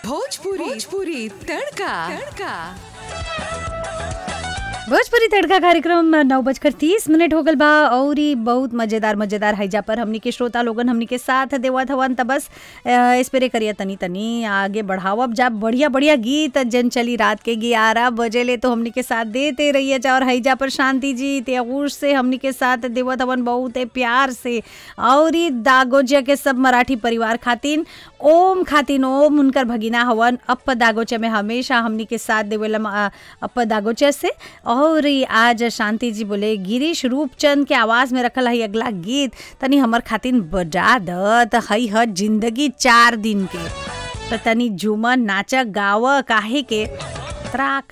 भोजपुरी भोजपुरी तड़का तड़का भोजपुरी तड़का कार्यक्रम नौ बजकर तीस मिनट हो गल बा और ई बहुत मजेदार मजेदार हैजा पर हमनी के श्रोता लोगन हमनी के साथ देवत हवन त बस स्प्रे करिया तनी तनी आगे बढ़ावब जा बढ़िया बढ़िया गीत जन चली रात के ग्यारह बजे ले तो हमनी के साथ देते रहिए जा और हैजा पर शांति जी त्यागूर से हमनी के साथ देवत हवन बहुत प्यार से और ई दागोजिया के सब मराठी परिवार खातिन ओम खातिन ओम उनकर भगिना हवन अप दागोचे में हमेशा हमनी के साथ देवेला अप दागोचे से और ई आज शांति जी बोले गिरीश रूपचंद के आवाज में रखल है अगला गीत तनी हमर खातिन बजा दत हई ह जिंदगी चार दिन के त तनी झूमर नाच गाव काहे के त्राका